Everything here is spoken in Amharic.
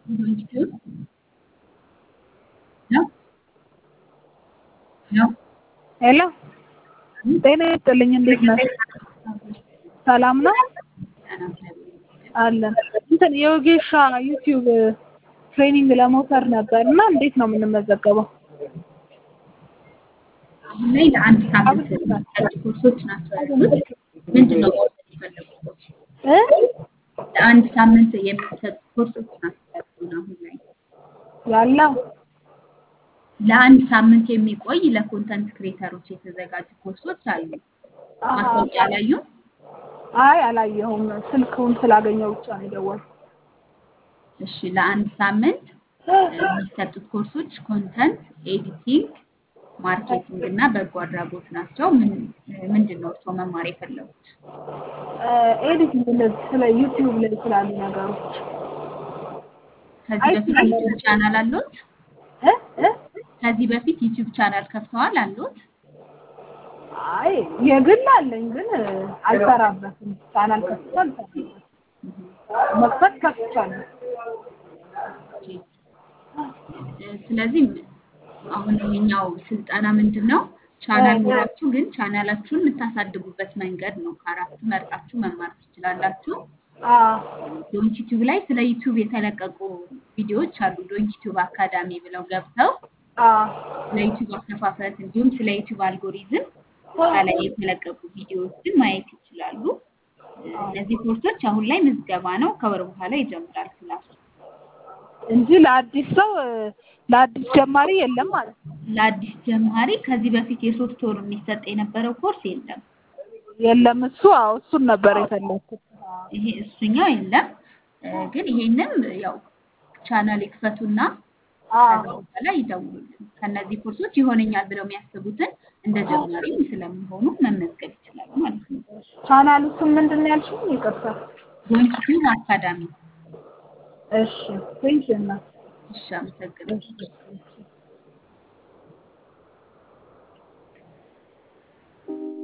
ዩቲዩብ ነው ነው ሄሎ ጤና ይስጥልኝ። እንዴት ነህ? ሰላም ነው አለን። እንትን የወጌሻ ዩቲዩብ ትሬኒንግ ለመውሰድ ነበር እና እንዴት ነው የምንመዘገበው? አሁን ላይ ለአንድ ሳምንት የሚሰጡ ኮርሶች ናቸው ያሉት። ምንድን ነው መውሰድ የፈለጉት? እ ለአንድ ሳምንት የሚሰጡ ኮርሶች ናቸው ያሉን አሁን ላይ ያለው ለአንድ ሳምንት የሚቆይ ለኮንተንት ክሬተሮች የተዘጋጁ ኮርሶች አሉ። ማስታወቂያ አላዩም? አይ አላየሁም። ስልክውን ስላገኘው ብቻ ነው የደወልኩት። እሺ፣ ለአንድ ሳምንት የሚሰጡት ኮርሶች ኮንተንት ኤዲቲንግ፣ ማርኬቲንግ እና በጎ አድራጎት ናቸው። ምን ምንድን ነው እርስዎ መማር የፈለጉት? ኤዲቲንግ እንደዚህ ስለ ዩቲዩብ ላይ ስላሉ ነገሮች ከዚህ በፊት ዩቲዩብ ቻናል አሉት? እ እ ከዚህ በፊት ዩቲዩብ ቻናል ከፍተዋል አሉት? አይ የግል አለኝ ግን አልሰራበትም። ቻናል ከፍቼ አልሰራበትም። መክፈት ከፍቻለሁ። ስለዚህ አሁን ይሄኛው ስልጠና ምንድን ነው? ቻናል ኖራችሁ ግን ቻናላችሁን የምታሳድጉበት መንገድ ነው። ከአራቱ መርጣችሁ መማር ትችላላችሁ። አዎ ዶንት ዩቲዩብ ላይ ስለ ዩቲዩብ የተለቀቁ ቪዲዮዎች አሉ። ዶንት ዩቲዩብ አካዳሚ ብለው ገብተው አዎ ስለ ዩቲዩብ አከፋፈት እንዲሁም ስለ ዩቲዩብ አልጎሪዝም ከላይ የተለቀቁ ቪዲዮዎችን ማየት ይችላሉ። እነዚህ ኮርሶች አሁን ላይ ምዝገባ ነው። ከወር በኋላ ይጀምራል ክላሱ። እንጂ ለአዲስ ሰው ለአዲስ ጀማሪ የለም ማለት ነው። ለአዲስ ጀማሪ ከዚህ በፊት የሶስት ወር የሚሰጥ የነበረው ኮርስ የለም። የለም እሱ አዎ እሱን ነበር የፈለኩት። ይሄ እሱኛው የለም። ግን ይሄንም ያው ቻናል ይክፈቱና ከዛ በኋላ ይደውሉልን። ከነዚህ ኮርሶች ይሆነኛል ብለው የሚያስቡትን እንደ ጀማሪም ስለሚሆኑ መመዝገብ ይችላሉ ማለት ነው። ቻናሉ ስም ምንድን ነው ያልሽኝ? ይቅርታ። ዶንት ዩቲዩብ አካዳሚ። እሺ ቴንኪው እናት። እሺ፣ አመሰግናለሁ።